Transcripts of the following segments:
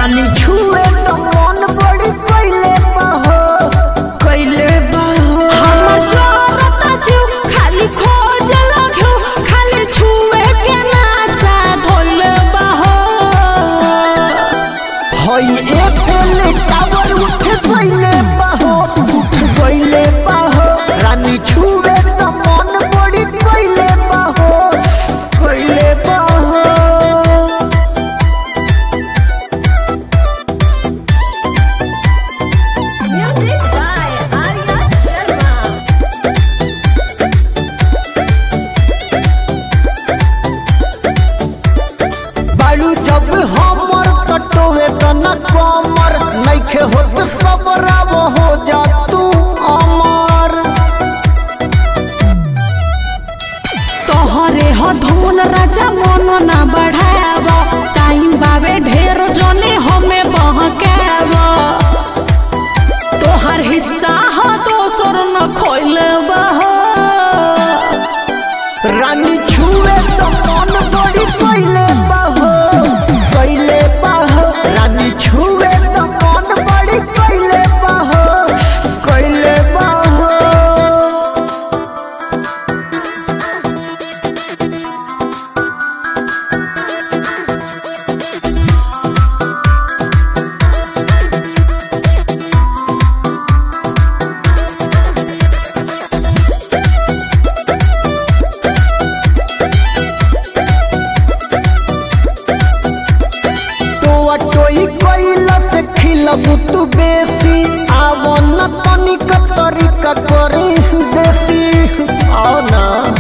रानी छुए तो मन बड़ी कैले बाहो कैले बाहो हमर जोरता जीव खाली खोज लग्यो खाली छुए के नासा धोल बाहो हई एफएल टावर उठ गइले बाहो उठ गइले बाहो रानी छुए तो मन बड़ी कैले बाहो कैले बाहो Music by Arya Sharma. बालू जब हमर कटोवे त न कमर नइखे होत सबराब हो जा तू अमर तोहरे ह धुन राजा मन ना बढ़ाव टाइम बावे ढेर जने हमें बहकाव तोहर हिस्सा ह दोसर न खोल बहो रानी छुए तो मन बड़ी कैले बाहो कैले बाहो रानी छुए तो मन बड़ी कैले बाहो कैले बाहो टोआ टोई कैला से खिलबू तू बेसी आवो न तनिक तरीका करी देसी आओ ना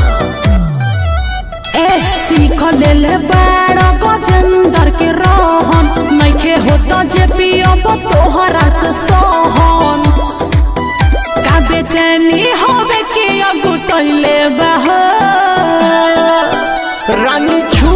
ए सीख लेले बाड़ गजेंदर के रहन नइखे होता जे पियब तोहरा से सहन का बेचैनी होवे के अगुतैले बह रानी छू